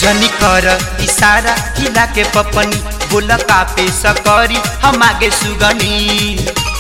जनी कर इशारा हिला के पपनी बोल कापे सकरी हम आगे सुगनी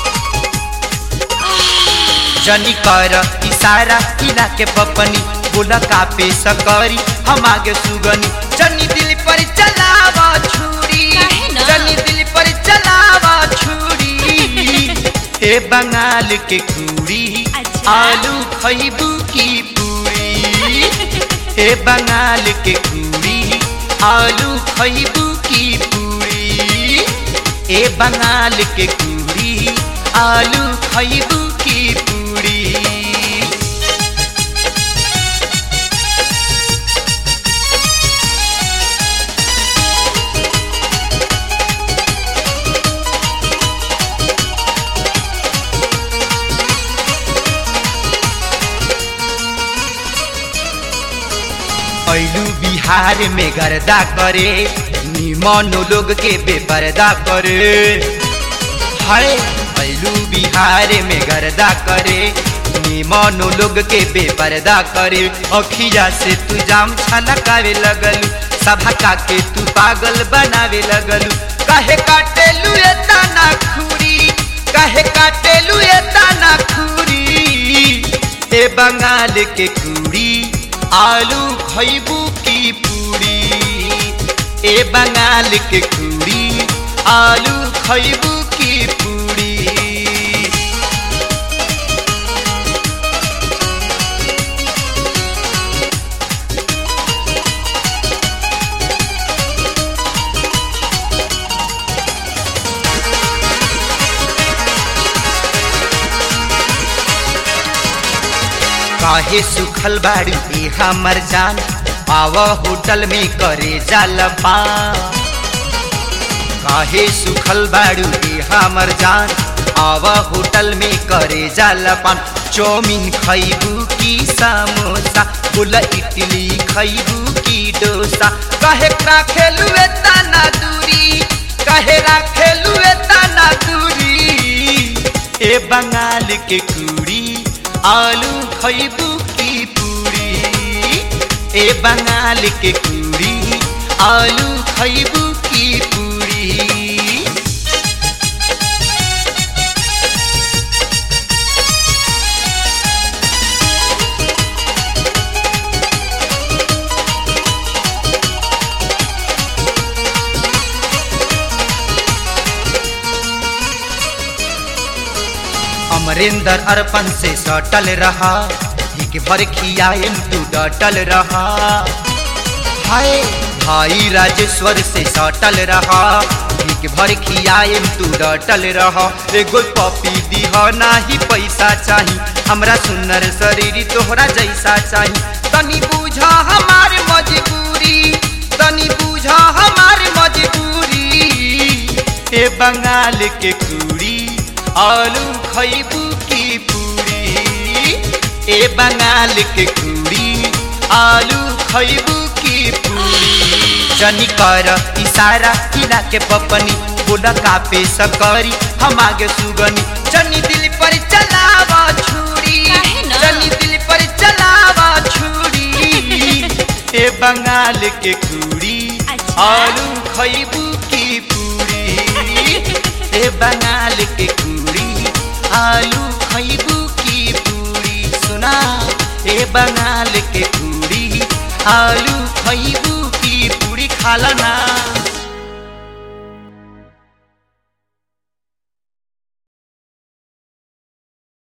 जनी कर इशारा हिला के पपनी बोल कापे सकरी हम आगे सुगनी जनी दिल पर चलावा छुरी काहे न? जनी दिल पर चलावा छुरी हे बंगाल के कुड़ी अच्छा। आलू खैबू की पूरी हे बंगाल के कुड़ी आलू खैबू की पूरी ए बंगाल के कुड़ी आलू खैबू की पूरी ऐलू बिहार में गर्दा करे निमनो लोग के बेपर्दा करे हाय ऐलू बिहार में गर्दा करे निमनो लोग के बेपर्दा करे अखिया से तू जाम छलकावे लगलू सभा का के तू पागल बनावे लगलू काहे काटेलू ए ताना खूरी काहे काटेलू ए ताना खूरी ए बंगाल के कुड़ी आलू खैबू की पूरी ए बंगाल के कुड़ी आलू खैबू की पूरी काहे सुखल बाड़ी ए हमर जान आव होटल में करे जालपा काहे सुखल बाड़ू ए हमर जान आव होटल में करे जालपान चौमिन खैबू की समोसा बोला इडली खैबू की डोसा काहे राखेलू ए ताना दूरी काहे राखेलू ए ताना दूरी ए बंगाल के कुड़ी आलू खैबू की पूरी ए बंगाल के कुड़ी आलू खैबू की पूरी अमरिंदर अर्पण से सटल रहा एक भर खियाएम तू डटल रहा हाय भाई राजेश्वर से सटल रहा एक भर खियाएम तू डटल रहा एगो पपी दीह नाही पैसा चाही हमरा सुनर शरीर तोहरा जैसा चाही तनी बूझा हमार मजबूरी तनी बूझा हमार मजबूरी ए बंगाल के कुड़ी आलू खैबू की पूरी ए बंगाल के कुड़ी आलू खैबू की पूरी जनी कर इशारा किला के पपनी बोला कापे सकरी हम आगे सुगनी जनी दिल पर चलावा छुरी काहे न? जनी दिल पर चलावा छुरी ए बंगाल के कुड़ी अच्छा। आलू खैबू की पूरी ए बंगाल के कुड़ी आलू खैबू की पूरी सुना ए बंगाल के कुड़ी आलू खैबू की पूरी खाला ना